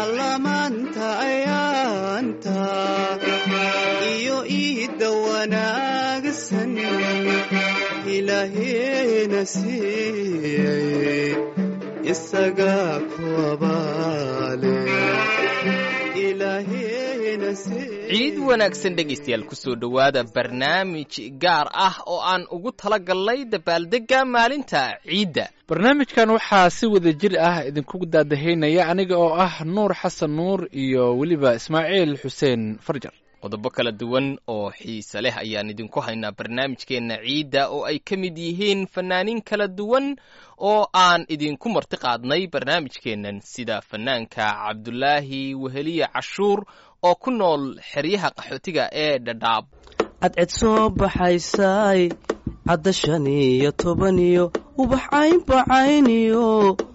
allamaanta ayaanta iyo iidda wanaagsan ilaaheena siiyey isagaa ku abaale ilaaheena siiyey ciid wanaagsan dhegaystayaal kusoo dhowaada barnaamij gaar ah oo aan ugu tala galnay dabaaldegga maalinta ciidda barnaamijkan waxaa si wada jir ah idinku daadahaynaya aniga oo ah nuur xasan nuur iyo weliba ismaaciil xuseen farjar qodobo kala duwan oo xiise leh ayaan idinku haynaa barnaamijkeenna ciidda oo ay ka mid yihiin fannaaniin kala duwan oo aan idinku marti qaadnay barnaamijkeennan sida fannaanka cabdulaahi weheliye cashuur oo ku nool xeryaha qaxootiga ee dhadhaab cadced soo baxaysay cadda shan iyo toban iyo ubax caynbacayniyo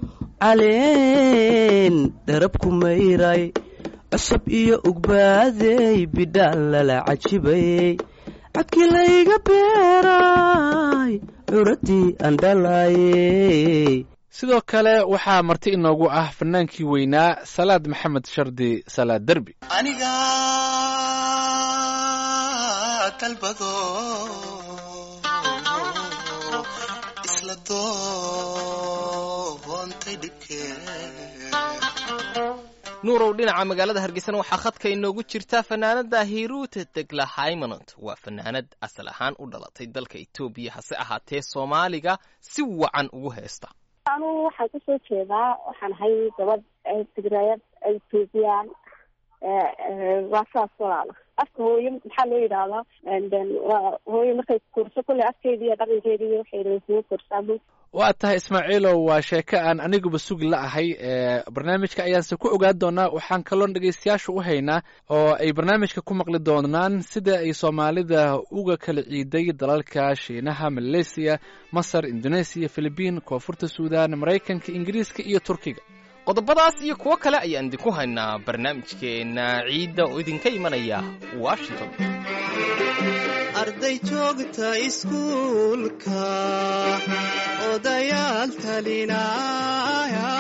caleen dharab ku mayray cusub iyo ugbaadey bidhaan lala cajibayey cadkii layga beeray curadii aan dhalaayey sidoo kale waxaa marti inoogu ah fannaankii weynaa salaad maxamed shardi salaad derbi aniga dalbado isla doontay dhibkee nuurow dhinaca magaalada hargeysana waxaa khadka inoogu jirta fanaanada hiruute degla haymanont waa fanaanad asal ahaan u dhalatay dalka etoobiya hase ahaatee soomaaliga si wacan ugu heesta anugu waxaan kasoo jeedaa waxaan ahay gabadh tigrayad etoobiyaan waa saas walaala afka hooyo maxaa loo yidhaahdaa waa hooyo markay kurso kolley afkeedi iyo dhaqankeedi iyo waxay kugu kursaa waa tahay ismaaciilow waa sheeko aan aniguba sugi la ahay barnaamijka ayaanse ku ogaan doonaa waxaan kaloon dhegaystayaasha u haynaa oo ay barnaamijka ku maqli doonaan sida ay soomaalida uga kala ciiday dalalka shiinaha maleysiya masar indoneesiya filibiin koonfurta suudan maraykanka ingiriiska iyo turkiga qodobadaas iyo kuwo kale ayaan idinku haynaa barnaamijkeenna ciidda oo idinka imanaya washington arday joogta iskuulka odayaal talinaya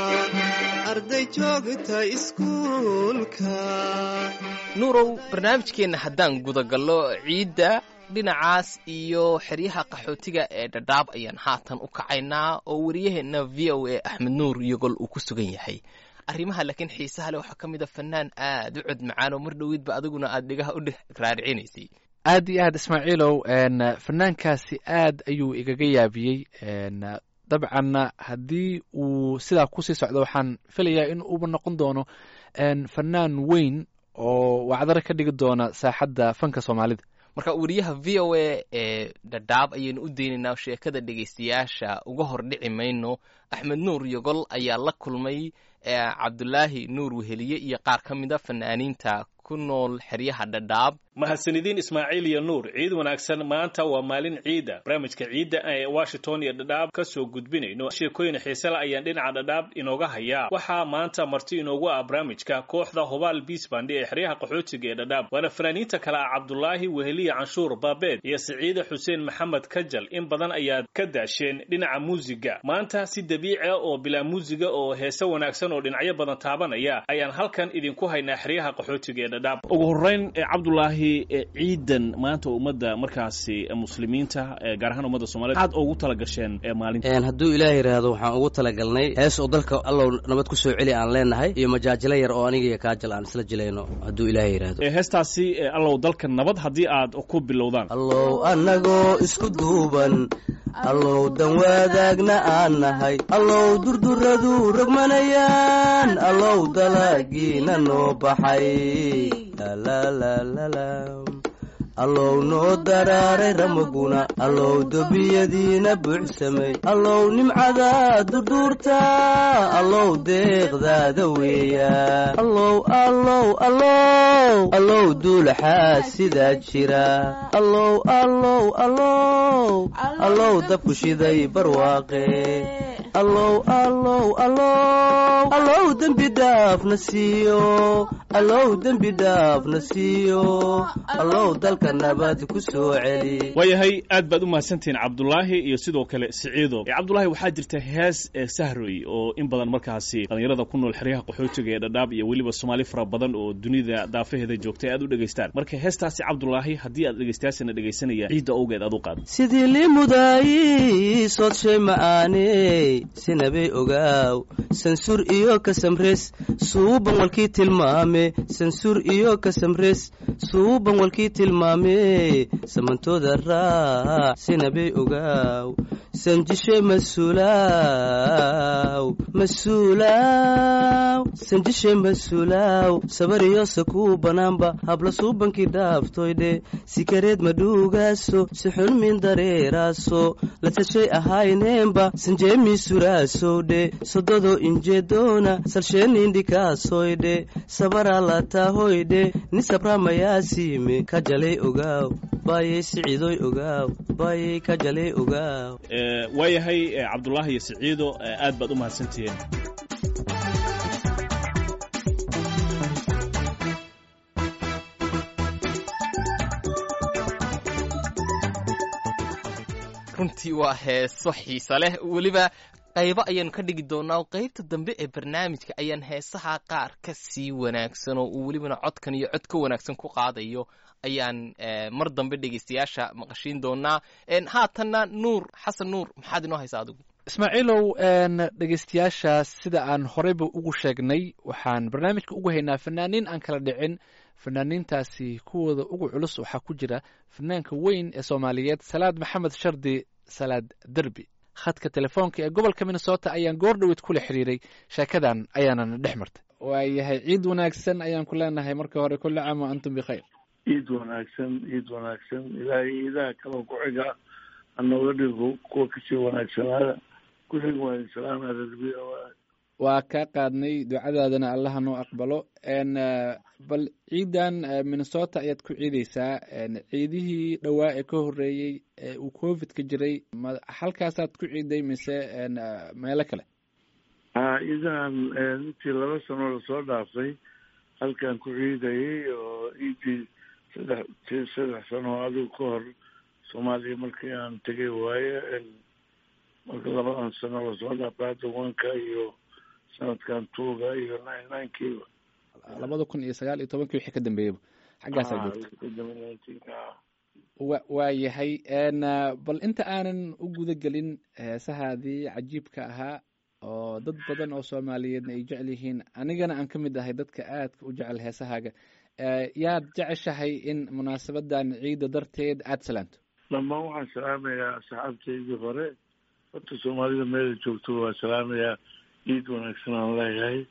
arday joogta iskuulka nuurow barnaamijkeenna haddaan gudagallo ciidda dhinacaas iyo xeryaha qaxootiga ee dhadhaab ayaan haatan u kacaynaa oo wariyaheenna v o a axmed nuur iyogol uu ku sugan yahay arrimaha laakiin xiisaha leh waxaa ka mid a fannaan aad u cod macaan oo mar dhoweydba adiguna aad dhigaha u raaricinaysay aad iyo aad ismaaciilow fanaankaasi aad ayuu igaga yaabiyey dabcanna haddii uu sidaa kusii socdo waxaan filayaa in uuba noqon doono fannaan weyn oo wacdaro ka dhigi doona saaxadda fanka soomaalida marka wariyaha v o a ee dhadhaab ayaynu u daynaynaa sheekada dhegaystayaasha uga hor dhici mayno axmed nuur yogol ayaa la kulmay cabdulaahi nuur weheliye iyo qaar ka mid a fanaaniinta ku nool xeryaha dhadhaab mahadsanidin ismaaciil iyo nuur ciid wanaagsan maanta waa maalin ciida barnaamijka ciidda ee washington iyo dhadhaab ka soo gudbinayno sheekooyin xiisela ayaan dhinaca dhadhaab inooga hayaa waxaa maanta marti inoogu ah barnaamijka kooxda hubaal biisbandi ee xeryaha qaxootiga ee dhadhaab waana fanaaniinta kale ah cabdulaahi weheliye canshuur baabeed iyo siciide xuseen maxamed kajal in badan ayaad ka daasheen dhinaca muusiga maanta si dabiici ah oo bilaa muusiga oo heese wanaagsan oo dhinacyo badan taabanaya ayaan halkan idinku haynaa xeryaha qaxootiga ee dhadhaab ugu horeyn cabdulaahi ciidan maanta ummadda markaasi muslimiinta gaar ahaan ummadda somaliyed aad ugu tala gasheen maalinta hadduu ilaah yidhaahdo waxaan ugu talagalnay hees oo dalka allow nabad ku soo celi aan leenahay iyo majaajilo yar oo aniga iyo kaajal aan isla jilayno hadduu ilaah yidhaahdo heestaasi allow dalka nabad haddii aad ku bilowdaan allow annagoo isku duuban allow dan wadaagna aan nahay allow durduradu rogmanayaan allow dalagiina noo baxay allow noo daraaray ramaguna allow dobiyadiina buuxsamay allow nimcada durduurta allow deeqdaada weeya allow allow allow allow duulaxaa sidaa jira allow allow allow allow dabku shiday barwaaqe allow allow allow allow dembi dhaafna siiyo allow dembi dhaafna siiyo allow dalka dalka nabad ku soo celi waayahay aad baad u mahadsantihiin cabdulaahi iyo sidoo kale siciido cabdulaahi waxaa jirta hees ee sahroy oo in badan markaasi dhallinyarada ku nool xeryaha qaxootiga ee dhadhaab iyo weliba soomaali fara badan oo dunida daafaheeda joogtay aad u dhegaystaan marka heestaasi cabdulaahi haddii aad dhegaystayaasana dhegaysanaya ciidda owgeed aad u qaad sidii limudaay soodshay ma'aaney sinabay ogaaw sansuur iyo kasamres suuban walkii tilmaame sansuur iyo kasamres suuban walkii tilmaame samantooda raac sinabay ogaaw sanjishe masuulaaw masuulaaw sanjishe masuulaaw sabariyose kuu banaanba habla suubankii dhaaftoydhe sikareed madhuugaaso sixun min dareeraaso la tashay ahayneenba sanjeemii suraasowdhe sododo injeedoona salsheenindhikaasoydhe sabaraa lataahoydhe ni sabramayaasiime ka jalay ogaaw baayay siciidoy ogaaw baayay ka jalay ogaaw waayahay cabdulaahi iyo siciido aad baad u mahadsantihiin runtii waa heeso xiisa leh weliba qaybo ayaanu ka dhigi doonaa qaybta dambe ee barnaamijka ayaan heesaha qaar ka sii wanaagsan oo uu welibana codkan iyo cod ka wanaagsan ku qaadayo ayaan mar dambe dhegeystayaasha maqashiin doonaa haatanna nuur xasan nuur maxaad inoo haysaa adigu ismaaciilow dhegeystayaasha sida aan horeyba ugu sheegnay waxaan barnaamijka ugu haynaa fanaaniin aan kala dhicin fanaaniintaasi kuwooda ugu culus waxaa ku jira fanaanka weyn ee soomaaliyeed salaad maxamed shardi salaad derbi khadka telefoonka ee gobolka minnesota ayaan goor dhowed kula xiriiray sheekadan ayaanana dhex martay waayahay ciid wanaagsan ayaan ku leenahay marka hore kulli caam wa antum bikhayr ciid wanaagsan ciid wanaagsan ilaahay iidaha kaloo ku xiga hanooga dhigo kuwa kasii wanaagsanaada ku xig waayo salaama rarbiya waa kaa qaadnay ducadaadana allaha noo aqbalo bal ciidan minnesota ayaad ku ciideysaa ciidihii dhowaa ee ka horeeyey ee uu covid ka jiray ma halkaasaad ku ciiday mise meelo kale ha ciidahan intii laba sano lasoo dhaafay halkaan ku ciidayay oo ciidii saddex saddex sano adigu ka hor soomaaliya markii aan tegay waaye marka labadan sano lasoo dhaafay hadda wanka iyo sanadkan tuuga iyo nine ninkiiba labada kun iyo sagaal iyo tobankii wixii ka dambeeyaba xaggaasaa joogta wa waa yahay bal inta aanan u guda gelin heesahaadii cajiibka ahaa oo dad badan oo soomaaliyeedna ay jecel yihiin anigana aan ka mid ahay dadka aadka u jecel heesahaaga yaad jeceshahay in munaasabadan ciida darteed aada salaanto dhammaan waxaan salaamayaa asxaabtaydii hore horta soomaalida meela joogto waa salaamayaa ciid wanaagsan aan leeyahay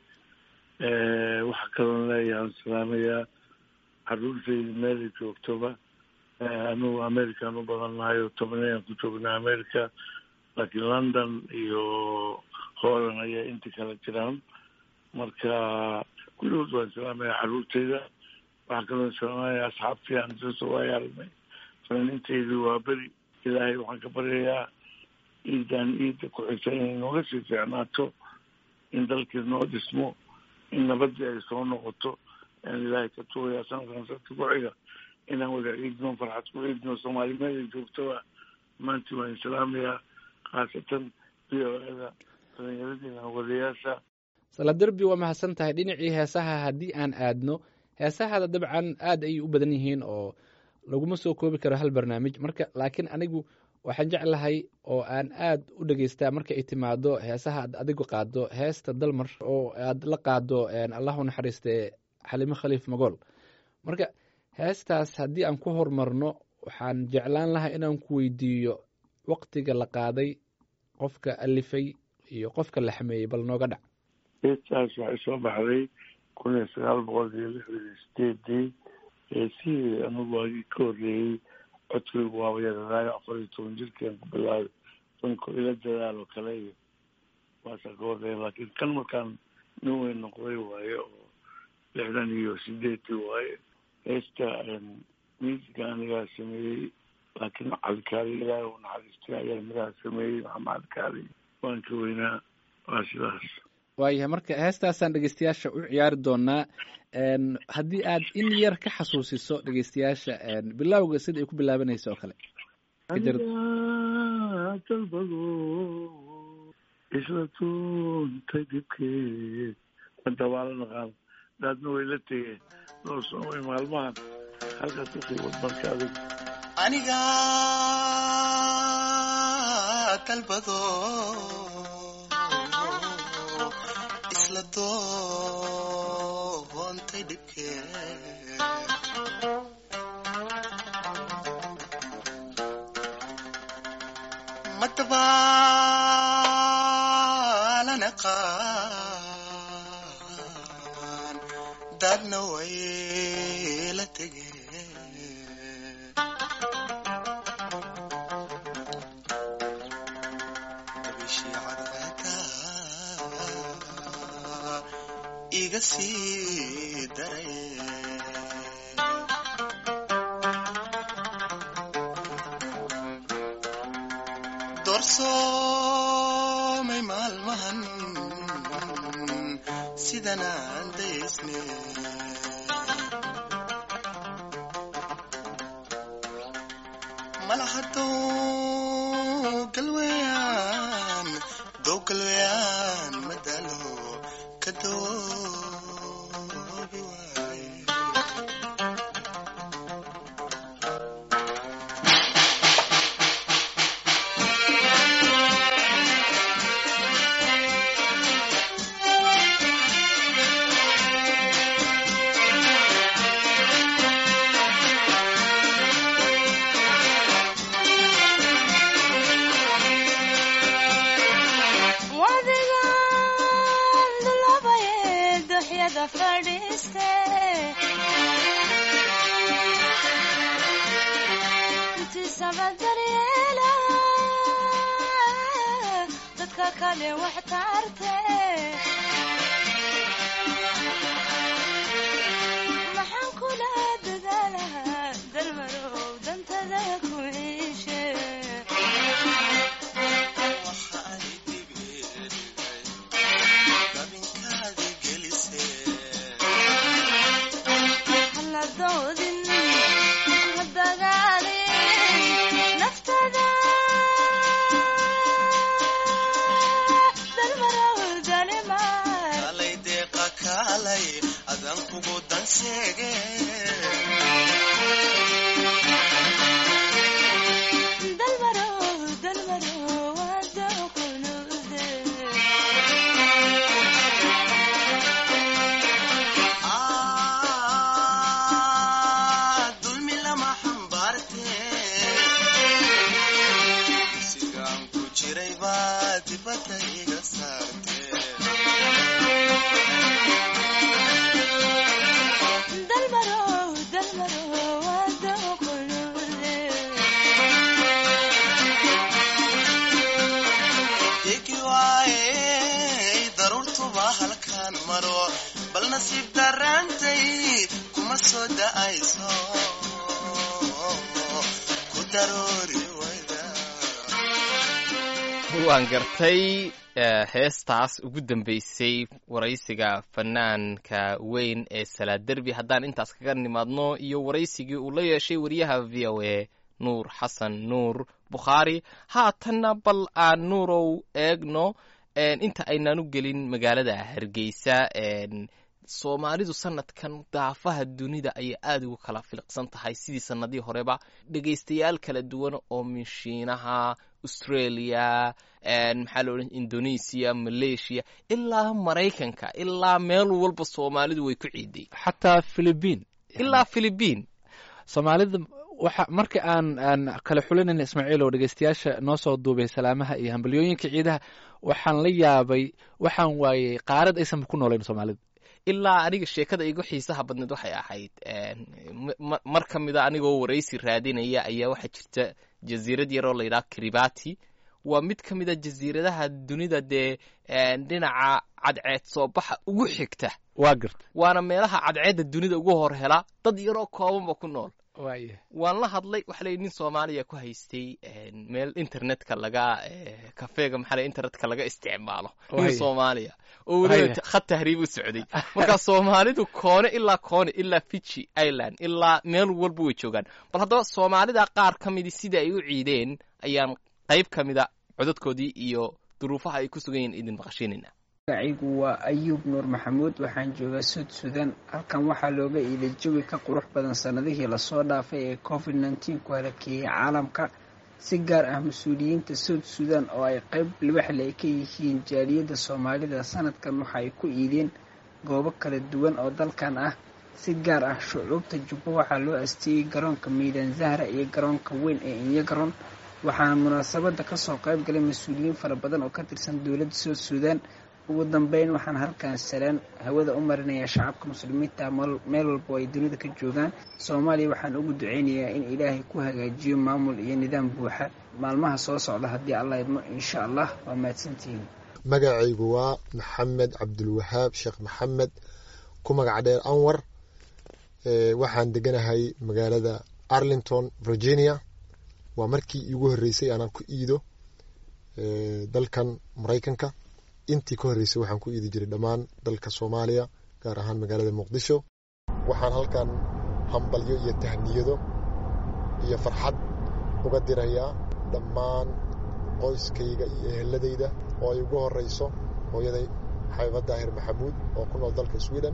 waxa kaloon leeyahay aan salaamayaa caruurtayda meelay joogtoba anugu american u badannahay oo tobanayaan ku joognaa america laakiin london iyo holland ayaa inta kala jiraan marka kulligood waan salaamaya caruurtayda waxaa kaloon salaamaya asxaabtii aan soo waaya aragnay fanaaniintaydu waa beri ilaahay waxaan ka baryayaa ciidan ciidda ku xigta inay nooga sii fiicnaato in dalkii noo dhismo in nabadii ay soo noqoto aan ilaahay ka tugayaa sanadkan sanadka ku xiga inaan wada ciidno farxad ku ciidno soomaali meelay joogtoba maantii waan salaamayaa khaasatan v o eda dalinyaradiina wadayaasha saladerbi waa mahadsan tahay dhinacii heesaha haddii aan aadno heesahada dabcan aad ayay u badan yihiin oo laguma soo koobi karo hal barnaamij marka laakiin anigu waxaan jeclahay oo aan aad u dhegeystaa marka ay timaado heesaha aad adigu qaado heesta dalmar oo aad la qaado allahu naxariiste xalimo khaliif magool marka heestaas haddii aan ku horumarno waxaan jeclaan lahaa inaan ku weydiiyo waktiga la qaaday qofka alifay iyo qofka la xameeyey bal nooga dhac heestaas waxay soo baxday kun iyo sagaal boqol iyo lixdan iyo sideedii heesihii anigu waagii ka horreeyey codkaygu waaba yaradaayo afar iyo toban jirkaan ku bilaabay danko ila dadaal oo kale iyo waasaa ka horreeya laakiin kan markaan nin weyn noqday waaye oo lixdan iyo sideedii waaye heesta miisiga anigaa sameeyey laakiin calikaali ilaahay u naxariistay ayaa midaha sameeyey maxamed calikaali waan ka weynaa waa sidaas waayahay marka heestaasaan dhegeystayaasha u ciyaari doonaa n haddii aad in yar ka xasuusiso dhegeystayaasha bilowga sida ay ku bilaabanaysa oo kale Ka jar- anigaa dalbado isla tuuntay dibkeed manta waa la naqaan daadna way la tegeen noo soomay maalmahan halkaas kasii wad marka adag aniga dalbado isla doontay dhibkee madabaalana qaan dadna way la tegeen dabishii cadceeda iga sii daray doorsoomay maalmahan sidan aan daysne malaha dow galweyaan dow galweyaan madalo ka doobi waaye wadigan dulabaye duxyada fadhiiste intiisaba daryeela dadka kale wax tarte maxaan kula dadaalaha dalmarow dantada ku ciishe waxa ay dhibeen dabinkaadi gelisee hala doodin ha dagaalin naftada dalmarow dalimay kaalay deeqa kaalay adan kugu danseege dalmarow dalmarow wada kunuude Ah, dulmi lama xambaarte sigaan ku jiray baa dibadda iga saarte dalmarow dalmarow wada kunuude degi waayey daruurtuba halkaan maro bal nasiib darraantay kuma soo da'ayso ku daroori wayda waan gartay eh, heestaas ugu dambeysay waraysiga fanaanka weyn ee salaad derbi haddaan intaas kaga nimaadno iyo waraysigii uu la yeeshay wariyaha v o a nuur xasan nuur bukhaari haatanna bal aan nuurow eegno en, inta aynaanu gelin magaalada hargeysa en, soomaalidu sanadkan daafaha dunida ayay aada ugu kala filiqsan tahay sidii sanadii horeba dhegaystayaal kala duwan oo minshiinaha australia maxaa la odhan indonesia malaysia ilaa maraykanka ilaa meel walba soomaalidu way ku ciiday xataa philibiin ilaa philibiin soomaalida waxa marka aan aan kala xulinayna ismaaciil oo dhegeystayaasha noo soo duubay salaamaha iyo hambalyooyinka ciidaha waxaan la yaabay waxaan waayey qaarad aysanba ku noolayn soomaalida ilaa aniga sheekada igu xiisaha badneed waxay ahayd m- mar ka mida anigoo waraysi raadinaya ayaa waxaa jirta jasiirad yaroo la yidhaha kiribati waa mid ka mida jasiiradaha dunida dee dhinaca cadceed soo baxa ugu xigta waa garta waana meelaha cadceedda dunida ugu hor hela dad yaroo koobanba ku nool waaya waan la hadlay waxa la yidhi nin soomaaliya ku haystay een, meel internetka laga eh, kafeega maxaa la internetka laga isticmaalo nin Waaya. soomaaliya oo Waaya. weliba khad tahriib u socday marka soomaalidu koone ilaa koone ilaa fiji island ilaa meel walba way joogaan bal haddaba soomaalida qaar ka midi sida ay u ciideen ayaan qayb ka mida codadkoodii iyo duruufaha ay ku sugan yihiin idin maqashiinayna magacaygu waa ayuub nuur maxamuud waxaan joogaa suud sudan halkan waxaa looga iilay jawi ka qurux badan sanadihii lasoo dhaafay ee covid nneteen ku halakeeyey caalamka si gaar ah mas-uuliyiinta suud sudan oo ay qayb libaxle ay ka yihiin jaaliyadda soomaalida sanadkan waxa ay ku iideen goobo kala duwan oo dalkan ah si gaar ah shucuubta jubbo waxaa loo asteeyey garoonka miidaan zahra iyo garoonka weyn ee inyagaron waxaana munaasabada kasoo qayb galay mas-uuliyiin fara badan oo ka tirsan dowladda suud sudan ugu dambeyn waxaan halkan salaan hawada u marinayaa shacabka muslimiinta meel- meel walba oo ay dunida ka joogaan soomaaliya waxaan ugu duceynayaa in ilaahay ku hagaajiyo maamul iyo nidaam buuxa maalmaha soo socda haddii allah idmo insha allah waa mahadsantihiin magacaygu waa maxamed cabdulwahaab sheekh maxamed ku magac dheer anwar Ee, waxaan deganahay magaalada arlington virginia waa markii iigu horreysay aanan ku iido ee, dalkan maraykanka intii ka horreysay waxaan ku iidi jiray dhammaan dalka soomaaliya gaar ahaan magaalada muqdisho waxaan halkan hambalyo iyo tahniyado iyo farxad uga dirayaa dhammaan qoyskayga iyo eheladayda oo ay ugu horeyso hooyaday xabiba daahir maxamuud oo ku nool dalka sweden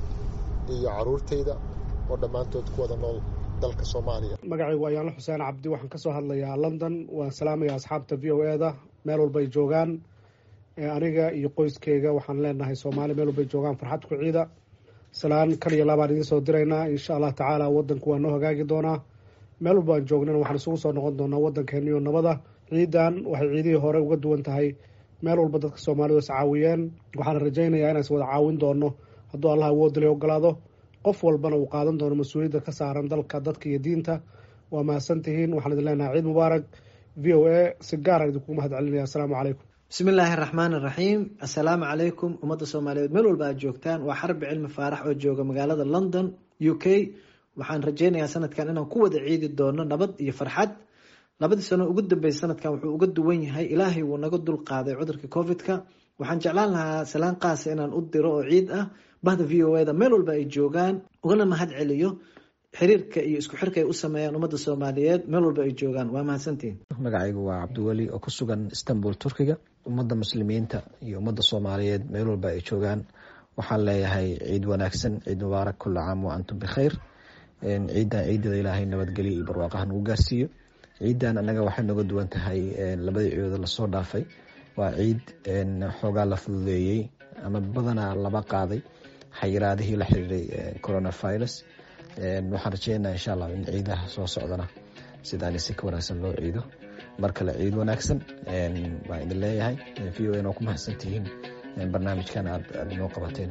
iyo caruurtayda oo dhammaantood ku wada nool dalka soomaaliya magacaygu ayaanla xuseen cabdi waxaan ka soo hadlayaa london waan salaamaya asxaabta v o e da meel walbay joogaan Ee, aniga iyo qoyskeyga waxaan leenahay soomaali meel walbay joogaan farxad ku ciida salaan kal iyo labaan idiin soo diraynaa insha allah tacaala wadanku waa noo hagaagi doonaa meel walba aan joognana waxaan isugu soo noqon doonaa wadankeeniyo nabada ciidan waxay ciidihii hore uga duwan tahay meel walba dadka soomaalidu is caawiyeen waxaana rajaynayaa inaan is wada caawin doono hadduu allah awoodale ogolaado qof walbana uu qaadan doono mas-uuliyadda ka saaran dalka dadka iyo diinta waa mahadsantihiin waxaan idin leenahay ciid mubaarak v o a si gaaraan idinkugu mahad celinaya asalaamu calaykum bismi illaahi araxmaan araxiim assalaamu calaykum ummadda soomaaliyeed meel walba aad joogtaan waa xarbi cilmi faarax oo jooga magaalada london u k waxaan rajeynayaa sanadkan inaan ku wada ciidi doono nabad iyo farxad labadii sano ugu dambeysay sanadkan wuxuu uga duwan yahay ilaahay wuu naga dul qaaday cudurka covid-ka waxaan jeclaan lahaa salaan qaasa inaan u diro oo ciid ah bahda v o e da meel walba ay joogaan ugana mahad celiyo xiriirka iyo isku xirka ay u sameeyaan ummadda soomaaliyeed meel walba ay joogaan waa mahadsantihin magacaygu waa cabdiweli oo ku sugan istanbul turkiga ummadda muslimiinta iyo ummadda soomaaliyeed meel walba ay joogaan waxaan leeyahay ciid wanaagsan ciid mubaarak kula caam wa antum bikhayr ciidan ciidada ilaahay nabadgelyo iyo barwaaqaha nagu gaarsiiyo ciidan anaga waxay nooga duwan tahay labadii ciidooda lasoo dhaafay waa ciid xoogaa la fududeeyey ama badanaa laba qaaday xayiraadihii la xiriiray coronavirus waxaan rajeynaa insha allah in ciidaha soo socdana sidaan si ka wanaagsan loo ciido mar kale ciid wanaagsan baan idin leeyahay v o n oo ku mahadsantihiin barnaamijkan aad aad inoo qabateen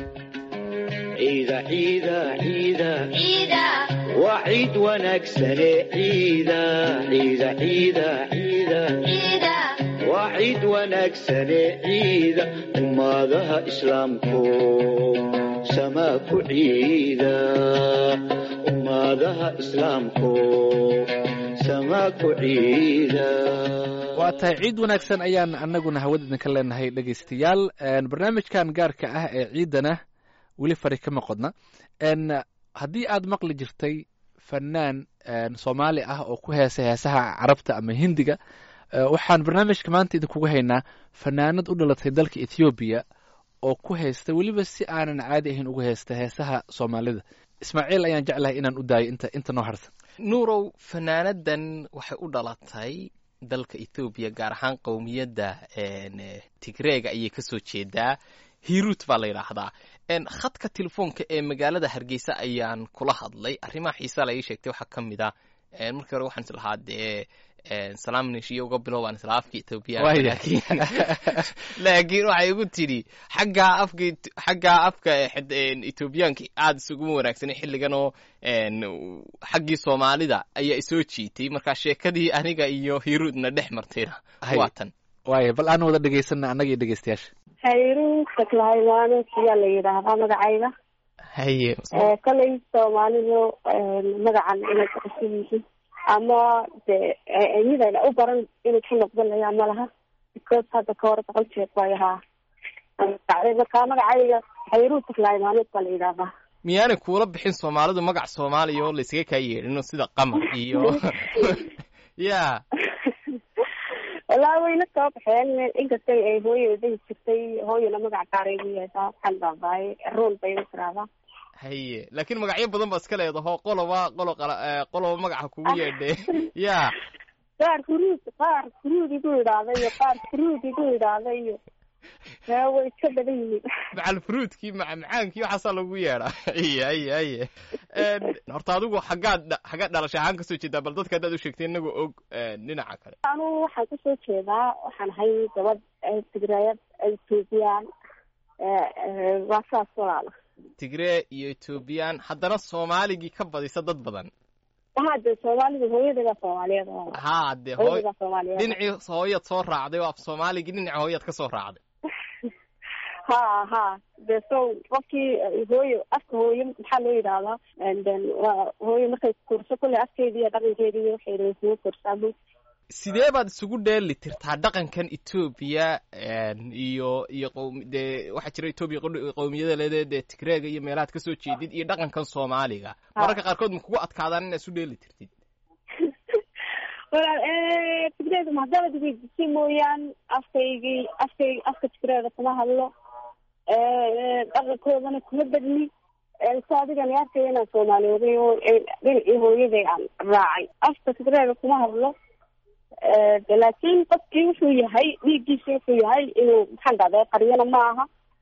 ciida ciida ciida waa ciid wanaagsane ciida ciida ciida ciida waa ciid wanaagsane ciida ummadaha islaamku samaa ku ciida ummadaha islaamku samaa ku ciida waa tahay ciid wanaagsan ayaan anaguna hawada idinka leenahay dhegeystayaal barnaamijkan gaarka ah ee ciidana weli fari kama qodna haddii aad maqli jirtay fanaan soomaali ah oo ku heesa heesaha carabta ama hindiga waxaan barnaamijka maanta idinkugu haynaa fanaanad u dhalatay dalka ethoobiya oo ku haysta weliba si aanan caadi ahayn ugu haysta heesaha soomaalida ismaaciil ayaan jeclahay inaan u daayo inta inta noo harsan nuurow fanaanadan waxay u dhalatay dalka ethoobiya gaar ahaan qowmiyadda tigreega ayay kasoo jeedaa hiruut baa la yidhaahdaa khadka telefoonka ee magaalada hargeysa ayaan kula hadlay arrimaha xiisaa la ii sheegtay waxaa ka mid a markii hore waxaan islahaa dee salaam neshiyo uga bilowbaan isla afka ethoobiyaanka laakiin waxay igu tidhi xaggaa afka xaggaa afka ethoobiyaanka aada isuguma wanaagsanay xilligan oo xaggii soomaalida ayaa isoo jiitay markaa sheekadii aniga iyo hiruudna dhex martayna waa tan waaya bal aan wada dhegeysana annaga iyo dhegeystayaasha hayru shakla haymaano siyaa la yidhaahdaa magacayga haye kolay soomaalidu magacan inay ku cusub yihiin ama de midayna u baran inay ka noqdanayaan ma laha because hadda ka hore boqol jeer bay ahaa dacday markaa magacayga xayruuta laimaaneed baa la yidhahdaa miyaanay kuula bixin soomaalidu magac soomaaliya oo laysaga kaa yeedhino sida qamar iyo ya wallaahi wayna soo baxeen inkastay ay hooyo dahi jirtay hooyana magac gaaray u yeeshaa waxaan baabaaye rool bay u tiraahdaa haye laakiin magacyo badan baa iska leedaho qoloba qolo qala qoloba magaca kugu yeedhe ya qaar huruud qaar huruud igu idhaahda iyo qaar furuud igu idhaahda iyo yaa way iska badan yihiin macal fruudkii macmacaankii waxaasaa lagu yeedhaa haye haye haye horta adigu xaggaad dha- xaggaad dhalasha ahaan kasoo jeedaa bal dadka haddaad u sheegtay inagoo og dhinaca kale anugu waxaan kasoo jeedaa waxaan ahay gabadh tigrayad ethoobiyan waa saas walaala tigree iyo ethoobiyan haddana soomaaligii ka badisa dad badan haa de soomaalida hooyadeeda soomaaliyeed oo haa dee hooy hooyadeeda soomaaliyeed dhinacii hooyaad soo raacday oo af soomaaligii dhinaca hooyaad ka soo raacday ha ha de so qofkii hooyo afka hooyo maxaa loo yidhahdaa and then waa hooyo markay kurso kulle afkeedi iyo dhaqankeedi iyo waxay rabay kugu kursaa bu sidee baad isugu dheeli tirtaa dhaqankan etoobiya iyo iyo qowm dee waxaa jira etoobiya qo- qowmiyada leedee dee tigreega iyo meelahaad kasoo jeedid iyo dhaqankan soomaaliga mararka qaarkood ma kugu adkaadaan inaad isu dheeli tirtid walaal tigreeda mahadalad weydisay mooyaan afkaygii afkay afka tigreeda kuma hadlo dhaqankoodana kuma bedni so adigani arkaya inaan soomaaliyooday oo dhinacii hooyaday aan raacay afka tigreeda kuma hadlo de laakiin qofkii wuxuu yahay dhiiggiisa wuxuu yahay inuu maxaan dhahday qaryana ma aha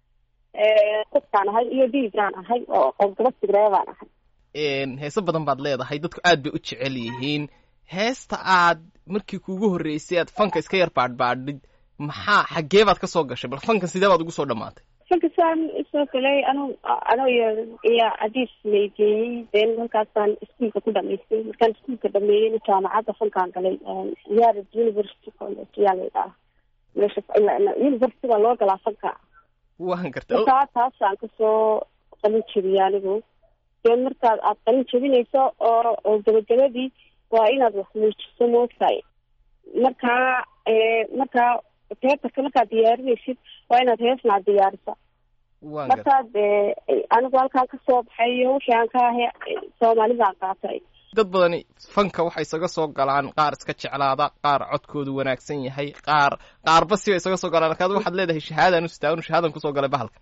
qofkaan ahay iyo dhiigaan ahay oo oo gabadh tigreedaan ahay heeso badan baad leedahay dadku aad bay u jecel yihiin heesta aad markii kuugu horreysay aad fanka iska yar baadhbaadhid maxaa xaggee baad ka soo gashay bal fankan sidee baad ugu soo dhammaatay fankasaan isoo galay anu ano iyo iyo adiis laygeeyey deen halkaasaan iskuolka ku dhamaystay markaan iskuolka dhameeyeyna jaamacadda fankaan galay yared university college yaa la yidhaha meesha university baa loo galaa fanka waan gartay markaa taasaan kasoo qalin jebiyey anigu dee markaad aad qalin jebinayso oo oo gabagabadii waa inaad wax muujiso moogtahay markaa markaa paperka markaad diyaarinaysid waa inaad heesna ad diyaarisa waan gartay markaad anigu halkaan kasoo baxay iyo wixii aan ka ahay soomaalidaan qaatay dad badani fanka waxay isaga soo galaan qaar iska jeclaada qaar codkoodu wanaagsan yahay qaar qaarba siba isaga soo galaan markaad waxaad leedahay shahaadaan u sitaa shahaadan kusoo galay bahalka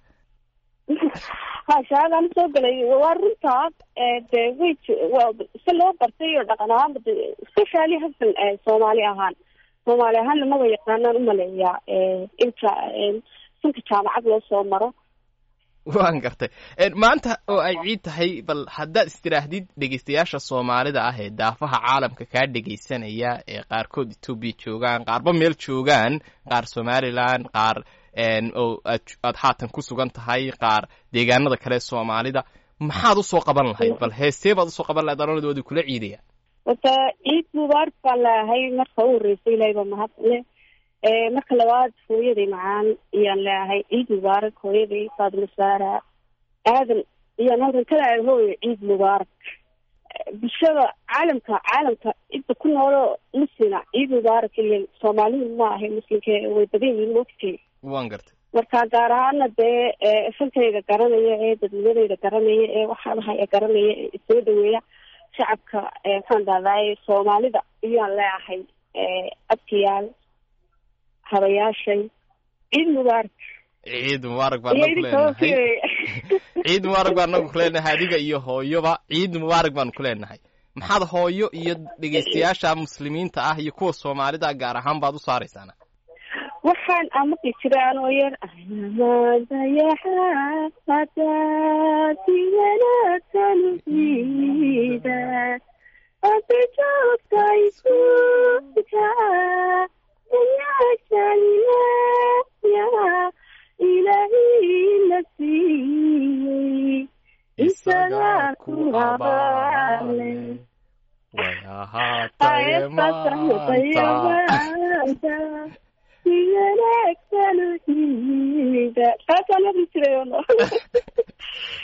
ha shahaadaan usoo galay waa runtaa de way j- waa si loo bartay oo dhaqan ahaanba de especially hasan soomaali ahaan soomaali ahaanna maba yaqaanaan umaleeyaa inta sanka jaamacad loo soo maro waan gartay maanta oo ay ciid tahay bal haddaad istiraahdid dhegeystayaasha soomaalida ah ee daafaha caalamka kaa dhegeysanaya ee qaarkood etoobiya joogaan qaarba meel joogaan qaar somalilan qaar oo aad aad haatan ku sugan tahay qaar deegaanada kale soomaalida maxaad usoo qaban lahayd bal heestee baad usoo qaban lahayd anonada waadi kula ciidaya horta ciid mubaarak baan leeyahay marka u horreysay ilaahay baa mahad le marka labaad hooyaday macaan iyaan leeyahay ciid mubaarak hooyaday faadima saara aadan iyaan halkan ka leeyahay hooyo ciid mubaarak bulshada caalamka caalamka inta ku noolo muslina ciid mubaarak ile soomaalidu ma ahay muslimka way badan yihiin mogtay waan gartay marka gaar ahaana dee fankayga garanaya ee dadnimadayda garanaya ee waxaadahay garanaya ee soo dhaweeya shacabka maxaan dhahdaay soomaalida iyaan leeyahay abkiyaal habayaashay ciid mubaarak ciid mubaarak baan iyo nagu idinka leenahay okay ciid mubaarak baan nagu leenahay adiga iyo hooyoba ciid mubaarak baanu ku leenahay maxaad hooyo iyo dhegeystayaasha muslimiinta ah iyo kuwa soomaalida gaar ahaan baad u saaraysaana waxaan amaqi jiray anoo yar amadayaxadaasi wanaagsan ciida ade joogta isuka wanaagsanaya ilaahina siiyey isagaa ku abaale way ahaataye maanta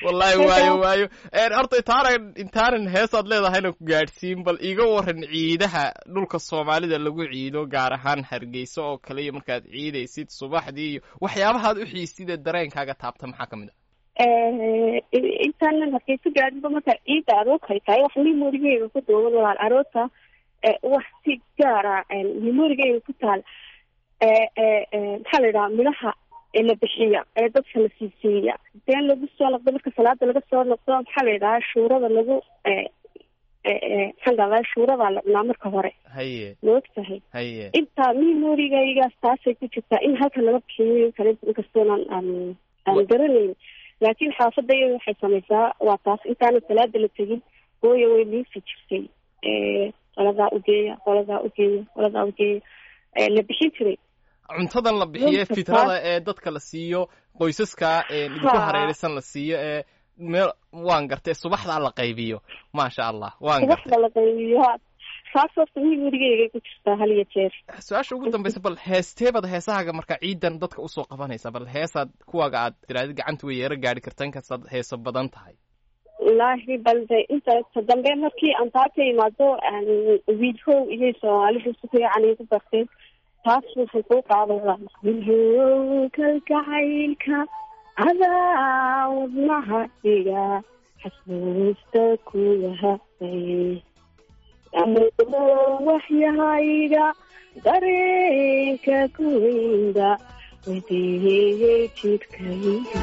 wallaahi waayo waayo Een, horta intaanan intaanan heesaad leedahayna ku gaadhsiin bal iiga waran ciidaha dhulka soomaalida lagu ciido gaar ahaan hargeysa oo kale iyo markaad ciidaysid subaxdii iyo waxyaabahaad u xiisid ee dareenkaaga taabta maxaa ka mid ah intaanan hargeysa gaadhinba marka ciidda aroorkay tahay wax memorigeyga ku duuban walaal aroorta eh, wax si gaara memorigeyga ku taal eh, eh, eh, maxaa la yidhaha midhaha ee la bixiya ee dadka la siisiiya deen lagu soo noqdo marka salaada laga soo noqdo maxaa la yidhaha shuurada lagu eh, eh, eh, maxaan dhahdaa shuurada la cunaa marka hore haye ma ogtahay haye inta memorigaygaas taasay ku jirtaa in halkan laga bixiyo kale inkastoonan aan aan garanayn laakiin xaafadda iyada waxay samaysaa waa taas intaanan salaada la tegin hooya way liifi jirtay Eh, qoladaa ugeeya qoladaa ugeeya qoladaa ugeeya Eh, la bixin jiray cuntadan la bixiye Runta fitrada taas- ee dadka la siiyo qoysaska ee idinku Ha. hareeraysan la siiyo ee meel waan gartay subaxdaa la qaybiyo maasha allah waan gartay subaxda la qaybiyo ha taas horta memorigaygay ku jirtaa hal iyo jeer su-aasha ugu dambaysa bal heesteebad heesahaaga marka ciidan dadka usoo qabanaysa bal heesaad kuwaaga aad tiraadid gacanta way yeero gaadhi karta inkastaad heeso badan tahay wallaahi balde inta ta dambe markii aan taa ka imaado wiilhow iyo soomaalidu si fiican igu barteen taas waxay kuu qaadaysaa wiilhow kalgacaylka adaa wadnaha dhiga xasuusta ku yahay amudo waxyahayga dareenka ku weynda weydiiyey jidhkayga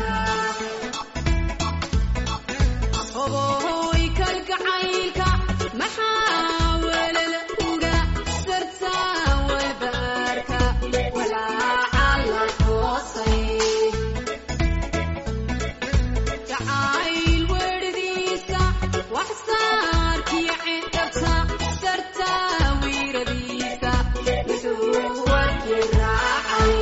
Oboy kalgacaylka maxaa welel uga sartaa walbaarka walaaca la hoosay jacayl werdiisa wax saarkiyo cintabta sartaa wiiradiisa wuxuu warki raacay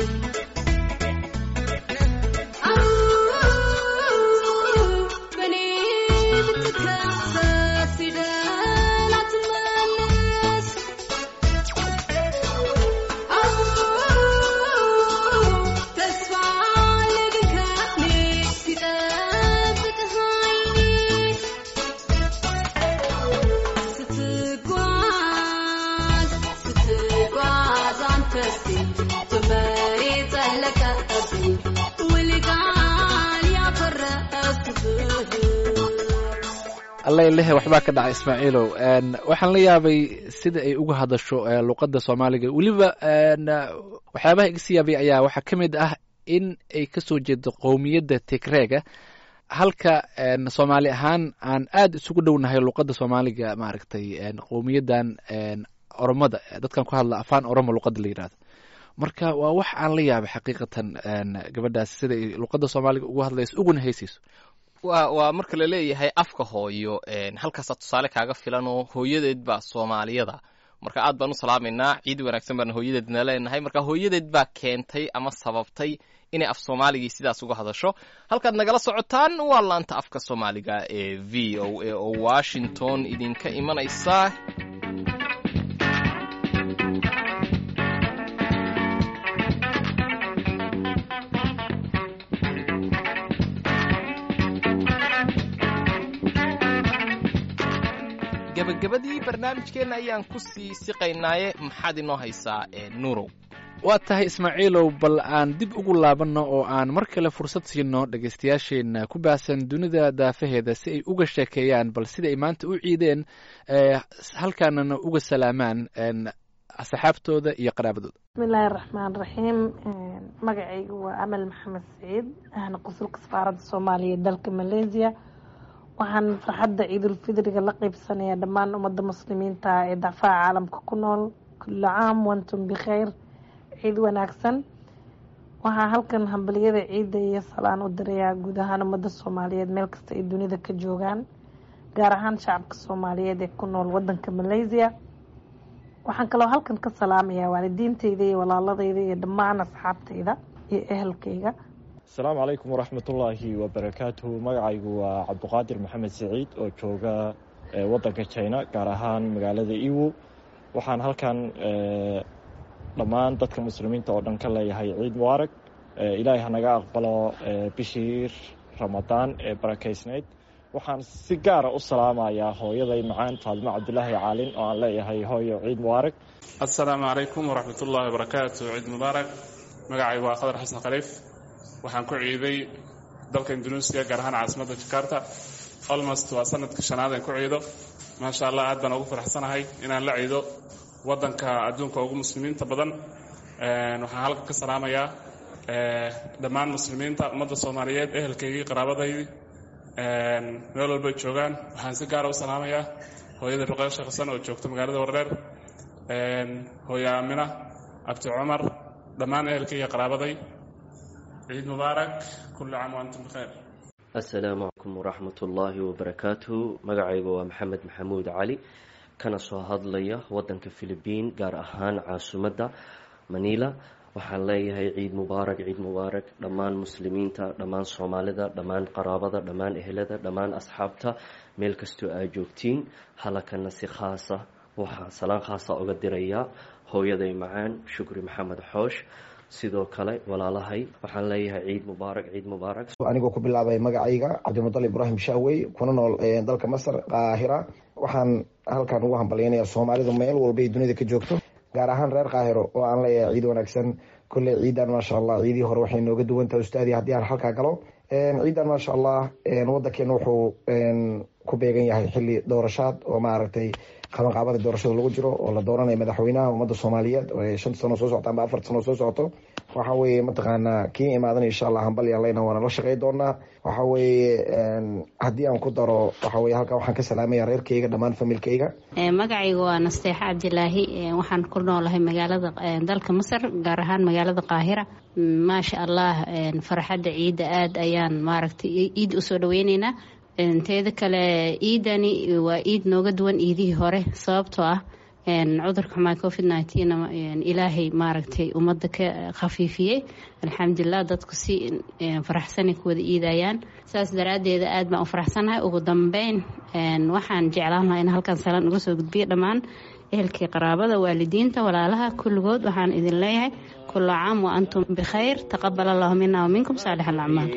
alla lehe waxbaa ka dhacay ismaaciilow Een, waxaan la yaabay sida ay uga hadasho ee, luqadda soomaaliga weliba een, waxyaabaha iga sii yaabay ayaa waxaa ka mid ah in ay kasoo jeedo qowmiyadda tigreega halka een, soomaali ahaan aan aad isugu dhownahay luqadda soomaaliga maaragtay een, qowmiyaddan een, oromada dadkan ku hadla afaan oromo luqadda la yidhahdo marka waa wax aan la yaabay xaqiiqatan een, gabadhaas sida ay luqadda soomaaliga ugu hadlayso uguna heysayso waa waa marka la leeyahay afka hooyo een, halkaasaa tusaale kaaga filan oo hooyadeed baa soomaaliyada marka aad baan u salaamaynaa ciid wanaagsan baan hooyadeedna leenahay marka hooyadeed baa keentay ama sababtay inay af soomaaligii sidaas uga hadasho halkaad nagala socotaan waa laanta afka soomaaliga ee v o a oo washington idinka imanaysa gabagabadii barnaamijkeenna ayaan ku sii siqaynaaye maxaad inoo haysaa ee nuurow waa tahay ismaaciilow bal aan dib ugu laabanno oo aan mar kale fursad siino dhegaystayaasheenna ku baahsan dunida daafaheeda si ay uga sheekeeyaan bal sida ay maanta u ciideen ee, halkaanana uga salaamaan een, asxaabtooda iyo qaraabadooda bismillaahi raxmaan raxiim magacaygu waa amal maxamed saciid ahna qusulka safaaradda soomaaliya ee dalka malaysia waxaan farxadda ciidulfidriga la qeybsanayaa dhammaan ummadda muslimiinta ee dacfaha caalamka ku nool kulla caam wantum bikhayr ciid wanaagsan waxaa halkan hambaliyada ciidda iyo salaan u dirayaa guud ahaan ummadda soomaaliyeed meel kasta ay dunida ka joogaan gaar ahaan shacabka soomaaliyeed ee ku nool wadanka malaysia waxaan kaloo halkan ka salaamayaa waalidiinteyda iyo walaaladeyda iyo dhammaan asxaabteyda iyo ehelkeyga asalaamu calaykum waraxmatullaahi wabarakaatuhu magacaygu waa cabduqaadir maxamed siciid oo jooga eh, wadanka china gaar ahaan magaalada iwo waxaan halkan eh, dhammaan dadka muslimiinta oo dhan ka leeyahay ciid mubaarag Eh, ilaahay hanaga aqbalo eh, bishii ramadaan ee barakaysnayd waxaan si gaara u salaamayaa hooyaday macaan faadimo cabdulaahi caalin oo aan leeyahay hooyo ciid mubaarak assalaamu calaykum waraxmat ullaahi wabarakaatu ciid mubaarak magacaygu waa khadar xasan khaliif waxaan ku ciiday dalka induneisiya gaar ahaan caasimadda jakarta almost waa sanadkii shanaad aan ku ciido maasha allah aad baan ugu faraxsanahay inaan la ciido waddanka adduunka ugu muslimiinta badan waxaan halka ka salaamayaa dhammaan muslimiinta ummadda soomaaliyeed ehelkaygii qaraabadaydii meel walbay joogaan waxaan si gaara u salaamayaa hooyada ruqeya sheekh xasan oo joogta magaalada wardheer hooye aamina abti cumar dhammaan ehelkayga qaraabaday ciid mubaarak kulli caam waantum bikheer assalaamu calaykum waraxmat ullaahi wabarakaatuhu magacaygu waa maxamed maxamuud cali kana soo hadlaya waddanka filibiin gaar ahaan caasimadda manila waxaan leeyahay ciid mubaarak ciid mubaarak dhammaan muslimiinta dhammaan soomaalida dhammaan qaraabada dhammaan ehelada dhammaan asxaabta meel kastoo aa joogtiin halakana si khaasa waxaa salaan khaasa uga dirayaa hooyaday macaan shukri maxamed xoosh sidoo kale walaalahay waxaan leeyahay ciid mubaarak ciid mubaarak anigoo ku bilaabay magacayga cabdimudal ibraahim shaawey kuna nool dalka masar qaahira waxaan halkan ugu hambalyaynaya soomaalidu meel walba ay dunida ka joogto gaar ahaan reer kaahiro oo aan leeyahay ciid wanaagsan kolley ciidan maasha allah ciidii hore waxay nooga duwan tahay ustaadii haddii aan halkaa galo ciidan maasha allah waddankeena wuxuu ku beegan yahay xili doorashaad oo maaragtay qabanqaabada doorashada lagu jiro oo la dooranayo madaxweynaha ummadda soomaaliyeed oo shanta sano soo socota amba afar sano soo socoto waxa weeye mataqaanaa kii imaadan insha allah hambalyan leyna waana la shaqey doonaa waxa weeye haddii aan ku daro waxa weye halkan waxaan ka salaamaya reerkayga dhammaan familkayga magacayga waa nasteexa cabdilaahi waxaan ku noolahay magaalada dalka masar gaar ahaan magaalada qaahira maasha allah farxadda ciidda aada ayaan maaragtay ciid usoo dhaweyneynaa teeda kale ciidani waa ciid nooga duwan ciidihii hore sababtoo ah cudurka xumaa covid nteen ilaahay maaragtay ummadda ka khafiifiyey alxamdulilah dadku si faraxsanay ku wada iidayaan saas daraaddeeda aad baan u faraxsanahay ugu dambeyn waxaan jeclaan lahaa in halkan salaan uga soo gudbiyo dhammaan ehelkii qaraabada waalidiinta walaalaha kulligood waxaan idin leeyahay kula caam wa antum bikhayr taqabal allahu mina wa minkum saalix alacmaal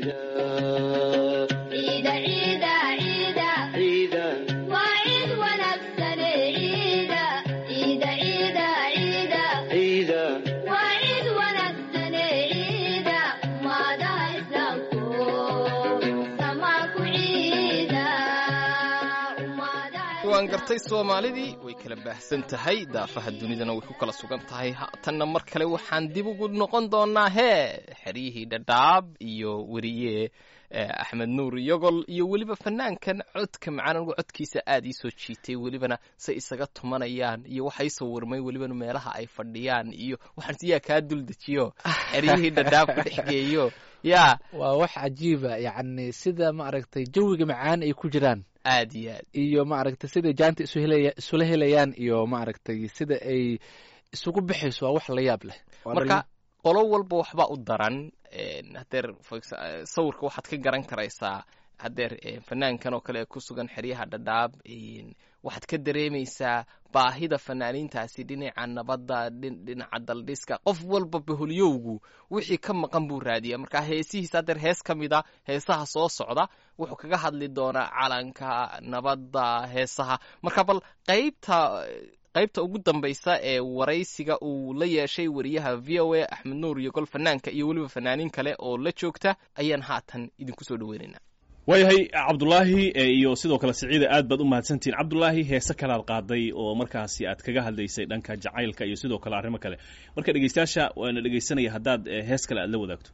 waan gartay soomaalidii way kala baahsan tahay daafaha dunidana way ku kala sugan tahay haatanna mar kale waxaan dib ugu noqon doonaa hee xeryihii dhadhaab iyo weriye axmed nuur yogol iyo weliba fanaankan codka macaan anigu codkiisa aada ii soo jiitay welibana say isaga tumanayaan iyo waxa ii sawirmay welibana meelaha ay fadhiyaan iyo waxaan siyaa kaa duldejiyo xeryihii dhadhaab ku dhex geeyo ya waa wax cajiiba yacni sida maaragtay jawiga macaan ay ku jiraan aad iyo aad iyo maaragtay siday jaanta isu helaya isula helayaan iyo maaragtay sida ay isugu bixayso waa wax la yaab leh marka qolo walba waxbaa u daran hadeer sawirka waxaad ka garan karaysaa hadeer fanaankan oo kale ku sugan xeryaha dhadhaab waxaad ka dareemaysaa baahida fanaaniintaasi dhinaca nabadda dhinaca daldhiska qof walba baholyowgu wixii ka maqan buu raadiya marka heesihiisa hadeer hees ka mid a heesaha soo socda wuxuu kaga hadli doonaa calanka nabadda heesaha marka bal qaybta qaybta ugu dambaysa ee waraysiga uu la yeeshay wariyaha v o a axmed nuur iyo gol fanaanka iyo weliba fanaaniin kale oo la joogta ayaan haatan idinku soo dhaweynaynaa waayahay cabdulaahi iyo sidoo kale siciida aad baad u mahadsantihiin cabdulaahi heese kalead qaaday oo markaasi aad kaga hadlaysay dhanka jacaylka iyo sidoo kale arrimo kale marka dhegeystayaasha waana dhegeysanaya haddaad hees kale aad la wadaagto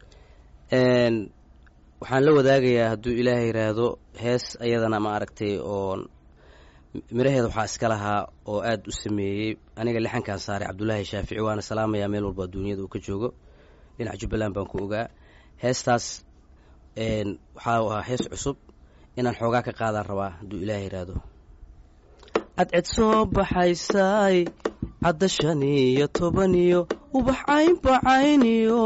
waxaan la wadaagayaa hadduu ilaahay yidhaahdo hees ayadana ma aragtay oo miraheeda waxaa iska lahaa oo aada u sameeyey aniga lixankaan saaray cabdulaahi shaafici waana salaamayaa meel walba duunyada uu ka joogo dhinaca jubbaland baan ku ogaa heestaas waxaa ahaa hees cusub inaan xoogaa ka qaadaan rabaa hadduu ilaah yidhaahdo cadced soo baxaysaay cadda shan iyo toban iyo ubax caynbacayniyo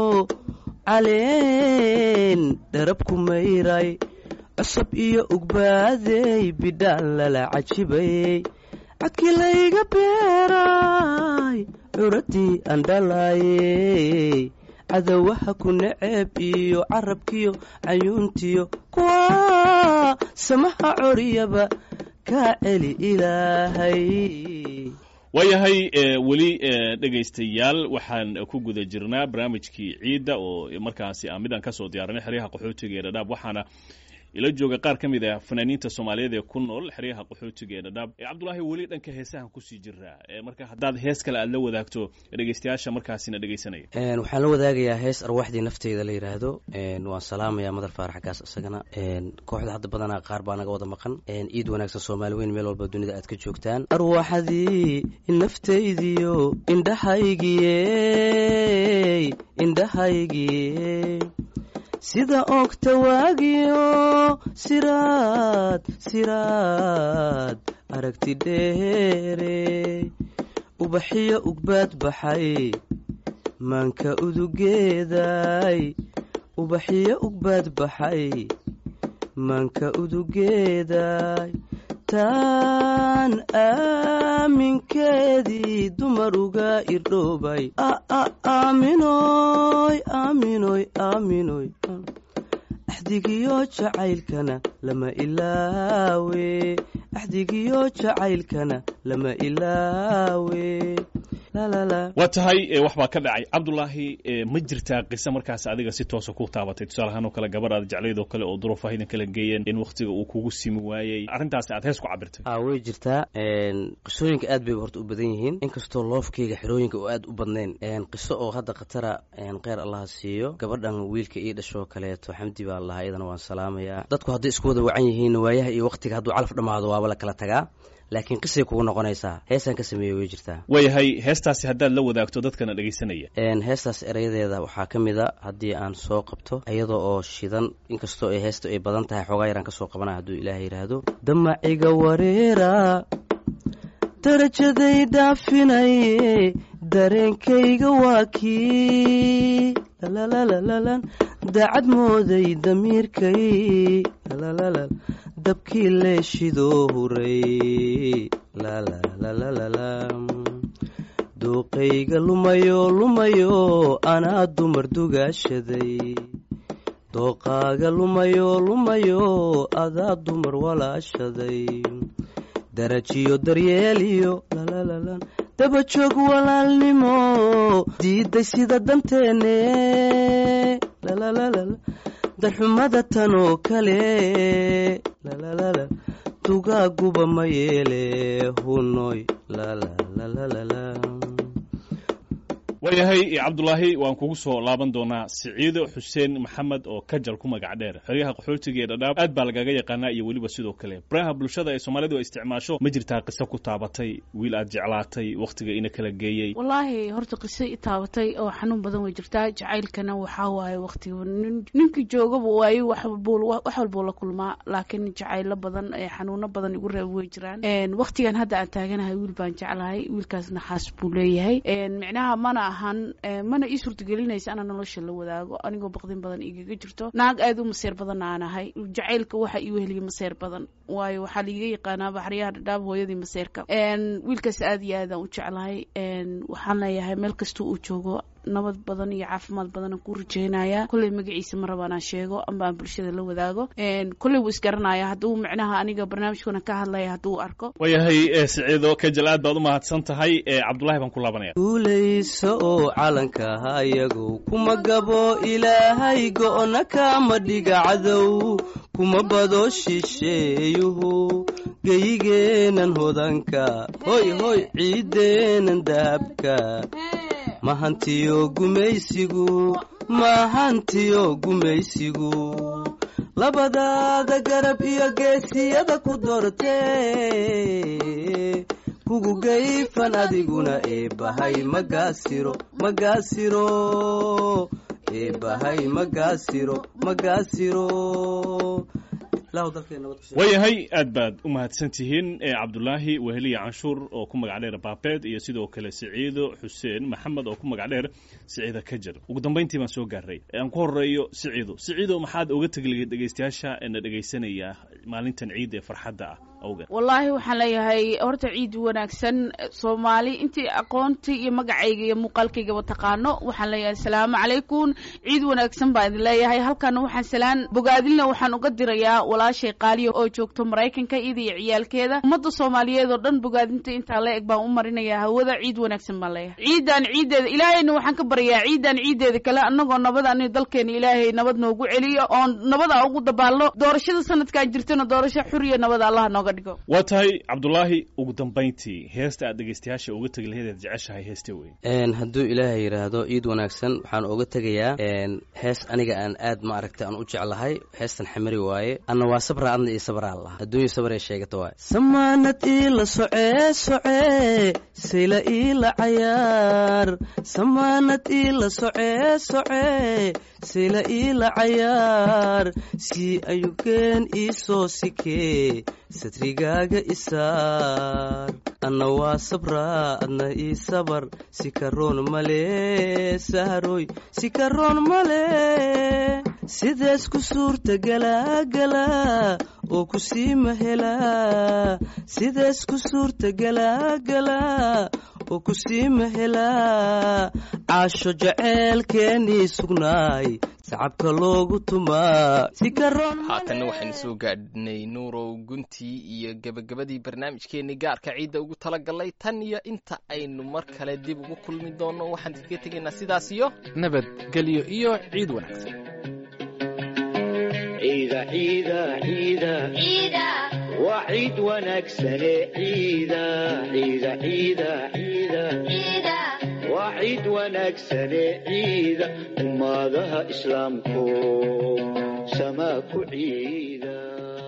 caleen dharabku mayray cusub iyo ugbaadey bidhaan lala cajibayey cadkii layga beeraay curadii aan dhalaayey cadawaha ku naceeb iyo carabkiyo cayuuntiyo kuwa samaha coriyaba kaa celi ilaahay waayahay e, weli e, dhegaystayaal waxaan ku guda jirnaa barnaamijkii ciidda oo markaasi ah midaan kasoo diyaarinay xeryaha qaxootiga ee dhadhaab waxaana ila jooga qaar ka mid ah fanaaniinta soomaaliyeed ee ku nool xeryaha qaxootiga ee dhadhaab e, cabdulaahi weli dhanka heesahan kusii jiraa e, marka haddaad hees kale aad la wadaagto dhegaystayaasha markaasina dhegaysanaya Een, waxaan la wadaagayaa hees arwaaxdii nafteyda la yidhaahdo een, waan salaamayaa madar faarax xaggaas isagana een, kooxda hadda badanaa qaar baa naga wada maqan een, ciid wanaagsan soomaali weyn meel walba dunida aad ka joogtaan arwaaxdii naftaydiyo indhahaygiyey indhahaygiyey sida ogta waagiyo siraad siraad aragti dheere ubaxiyo ugbaad baxay maanka udugeeday ubaxiyo ugbaad baxay maanka udugeeday taan aaminkeedii dumar uga irdhoobay aaminoy aaminoy aaminoy axdigiyo jacaylkana lama ilaawe axdigiyo jacaylkana lama ilaawe waa tahay e, wax baa ka dhacay cabdulaahi e, ma jirtaa qise markaas adiga si toosa ku taabatay tusaale ahaan oo kale gabar aad jeclayd oo kale oo duruufaha idin kala geeyeen in waktiga uu kugu simi waayey arrintaasi aad hees ku cabirtay a way jirtaa een, qisooyinka aad bay horta u badan yihiin inkastoo loofkeyga xerooyinka oo aad u badnayn een, qiso oo hadda khatara een, kheyr allaha siiyo gabadhan wiilka ii dhashoo kaleeto xamdi baa lahaa iyadana waan salaamayaa dadku hadday isku wada wacan yihiin waayaha iyo waktiga hadduu calaf dhammaado waaba la kala tagaa laakiin qisay kugu noqonaysaa heesaan ka sameeyey way jirtaa waayahay heestaasi haddaad la wadaagto dadkana dhegaysanaya een, heestaas erayadeeda waxaa ka mid a haddii aan soo qabto iyada oo shidan inkastoo ay heesta ay badan tahay xoogaa yaraan ka soo qabana hadduu ilaahay yidhaahdo damaciga wareera darajaday dhaafinaye dareenkayga waa kii lalalalan daacad mooday damiirkay lalalala dabkii leeshidoo huray lalalalala duuqayga lumayo lumayo anaa dumar dugaashaday dooqaaga lumayo lumayo adaa dumar walaashaday darajiyo daryeeliyo lalalalan dabajoog walaalnimo diiday sida danteenne lalalala darxumada tan oo kale lalalala dugaaguba ma yeele hunoy lalalalala waayahay cabdulaahi waan kugu soo laaban doonaa siciido xuseen maxamed oo kajal ku magac dheer xeryaha qaxootiga ee dhadhaab aad baa lagaga yaqaanaa iyo weliba sidoo kale baraha bulshada ee soomaalidu ay isticmaasho ma jirtaa qiso ku taabatay wiil aad jeclaatay wakhtiga ina kala geeyey wallaahi horta qiso i taabatay oo xanuun badan way jirtaa jacaylkana waxaa waaye waqtiga nin- ninkii joogaba waayo wax walbuu wax walbuu la kulmaa laakiin jacaylo badan ee xanuuno badan igu reeb way jiraan Een, waqtigan hadda aan taaganahay wiil baan jeclahay wiilkaasna xaas buu leeyahay Een, micnaha mana ahan ee, mana ii suurtagelinaysa ana nolosha la wadaago anigoo baqdin badan igaga jirto naag aad u maseer badan aan ahay jacaylka waxa ii weheliya maseer badan waayo waxaa liiga yaqaanaa baxriyaha dhadhaab hooyadii maseerka Een, wiilkaas aad iyo aad aan u jeclahay Een, waxaan leeyahay meel kasta uu joogo nabad badan iyo caafimaad badan aan ku rajeynaya kolley magaciisa ma raba inaan sheego amba aan bulshada la wadaago Een, kolley wuu isgaranaya hadduu micnaha aniga barnaamijkuna ka hadlaya hadduu arko waayahay e, siciido kajal aad baad u mahadsan tahay e, cabdulaahi baan ku laabanaya guulayso oo calanka hayagu kuma gabo ilaahay go'na kama dhiga cadow kuma bado shisheeyuhu geyigeenan hodanka hoy hoy ciideenan dahabka mahantiyo gumaysigu mahantiyo gumaysigu labadaada garab iyo geesiyada ku dortee kugu gayfan adiguna eebbahay magaasiro magaasiro eebbahay magaasiro magaasiro ilaahu dalkeena nabad ku sii- waayahay aad baad u mahadsan tihiin e, cabdulaahi weheliya canshuur oo ku magac dheer baabeed iyo sidoo kale siciido xuseen maxamed oo ku magac dheer siciida kajar ugu dambayntii baan soo gaaray E, aan ku horeeyo siciido siciido maxaad oga tegi lahayd dhegaystayaasha ee na dhegaysanaya maalintan ciid ee farxadda ah awgeed wallaahi waxaan leeyahay horta ciid wanaagsan soomaali intii aqoontii iyo magacayga iyo muuqaalkaygaba taqaano waxaan leeyahay asalaamu calaykum ciid wanaagsan baan idin leeyahay halkana waxaan salaan bogaadilna waxaan uga dirayaa walaashay qaaliya oo joogto maraykanka iyada iyo ciyaalkeeda ummadda soomaaliyeed oo dhan bogaadinta intaa la eg baan u marinayaa hawada ciid wanaagsan baan leeyahay ciidan ciideeda ilaahayna waxaan ka baryayaa ciidan ciideeda kale annagoo nabad ani dalkeena ilaahay nabad noogu celiyo oon nabada ugu dabaalno doorashada sanadkan jirtana doorasho xuriya nabada allah nooga dhigo waa tahay cabdulaahi ugu dambayntii heesta aad dhegaystayaasha uga tegi lahayd aad jeceshahay heeste wey Een, hadduu ilaahay yidhaahdo ciid wanaagsan waxaan uga tegayaa een, hees aniga aan aad ma aragtay aan u jeclahay heestan xamari waaye anna waa sabra adna iyo sabraa lah adduunya sabar ee sheegata waaye samaanad iila socee socee sayla iila cayaar samaanad iila socee socee sayla iila cayaar sii ayugeen ii soo sikee satrigaaga isaar anna waa sabraa adna ii sabar si karoon male saharoy si karoon male sidees ku suurta galaa galaa oo ku sii mahelaa sidees ku suurta galaa galaa oo ku sii mahelaa caasho jaceelkeenii sugnaay sacabka loogu tumaa si karoon haatanna waxaynu soo gaadhnay nuurow guntii iyo gebagabadii barnaamijkeennii gaarka ciidda ugu talagalay tan iyo inta aynu mar kale dib ugu kulmi doonno waxaan idinkaga tegaynaa sidaas iyo nabadgelyo iyo ciid wanaagsan ciida ciida ciida ciida waa ciid wanaagsane ciida ciida ciida ciida ciida waa ciid wanaagsane ciida ummadaha islaamku samaa ku ciida